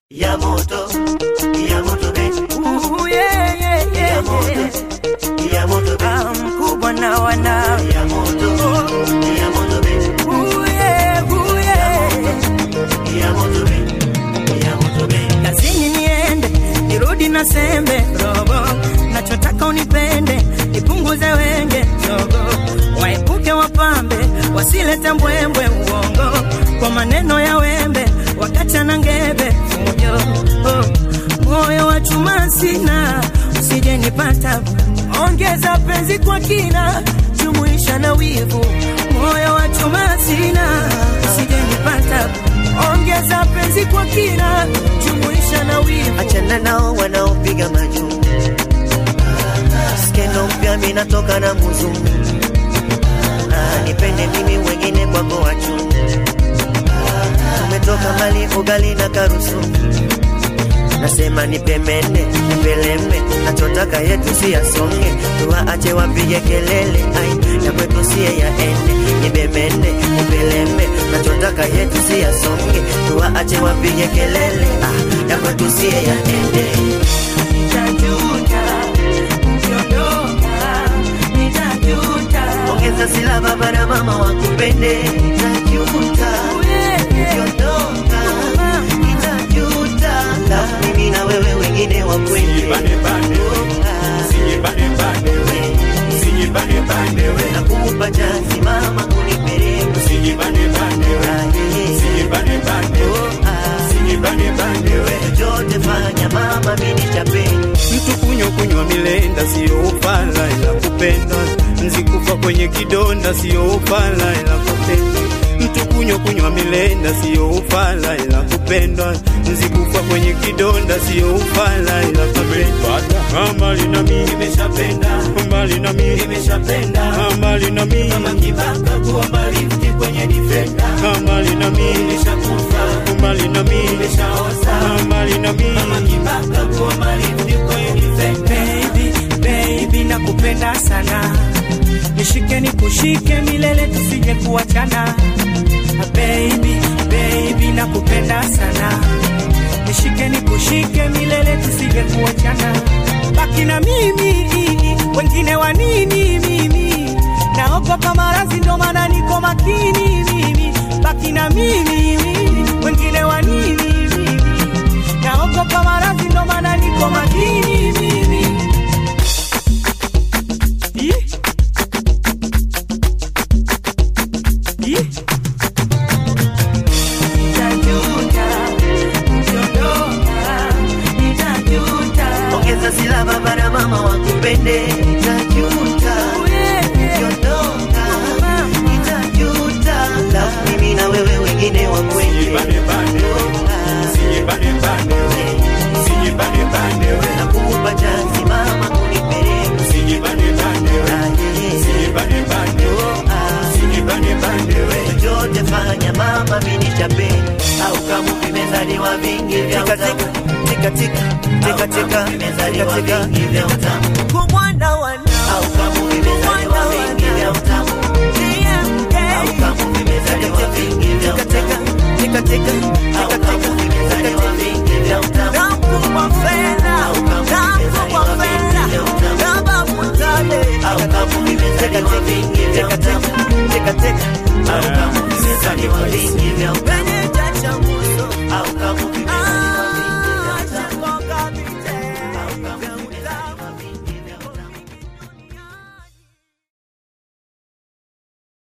ya moto ya moto be Ooh, yeah, yeah, yeah, ya moto yeah. ya moto be Ah, mkubwa na wanawe ya moto ya moto be Ooh, yeah, ooh, yeah. ya moto be ya moto be kazini niende nirudi na sembe robo nachotaka unipende nipunguze wenge zogo waepuke wapambe wasilete mbwembwe uongo kwa maneno ya wembe wakachana ngebe fujo oh. moyo wa chuma sina usije nipata ongeza penzi kwa kina jumuisha na wivu moyo wa chuma sina usije nipata ongeza penzi kwa kina jumuisha na wivu achana nao wanaopiga majuu skendo mpya minatoka na muzungu Ah, nipende mimi wengine kwako wachu umetoka mali ugali na karusu nasema nipemene nipeleme nachotaka yetu si yasonge tuwaache wapige kelele ai ya kwetu siye yaende nibemene nipeleme nachotaka yetu si yasonge tuwaache wapige kelele ah, ya kwetu siye yaende Nitajuta, ukiondoka, nitajuta. ongeza sila baba na mama wakupende najuta ukiondoka nitajuta la mimi na wewe wengine wakwende nakupa chansi mama kunipeleka chochote fanya mama mini chapeni mtu kunywa kunywa milenda siyo upala ila kupenda nzikufa kwenye kidonda siyo upala ila kupenda mtu kunywa kunywa milenda siyo upala ila kupenda nzikufa kwenye kidonda siyo upala ila kupenda mbali na mimi nimeshapenda mbali na mimi nimeshapenda mbali na mimi kama kibaka kuwa mbali mti kwenye defender mbali na mimi nimeshakufa mbali na mimi nimeshaoza mbali na mimi kama kibaka kuwa mbali mti kwenye defender Baby, baby, nakupenda sana, nishike nikushike milele tusije kuachana. Ah, Baby, baby, nakupenda sana, nishike nikushike milele tusije kuachana. Baki na mimi, wengine wa nini mimi? Naogopa maradhi ndo maana niko makini mimi. Baki na mimi, wengine wa nini mimi? Naogopa maradhi ndo maana niko makini mimi. Ih. Ih. Nitajuta, ukiondoka, nitajuta. ongeza sila baba na mama wakupende najuta ukiondoka nitajuta la mimi na wewe wengine wakwende nakupa chansi mama kunipeleka chochote fanya mama mini chapeni au kama vimezaliwa vingi vya utamu vimezaliwa vingi vya utamu Kumwana wana au kama vimezaliwa vingi vya utamu au kama vimezaliwa vingi vya utamu au kama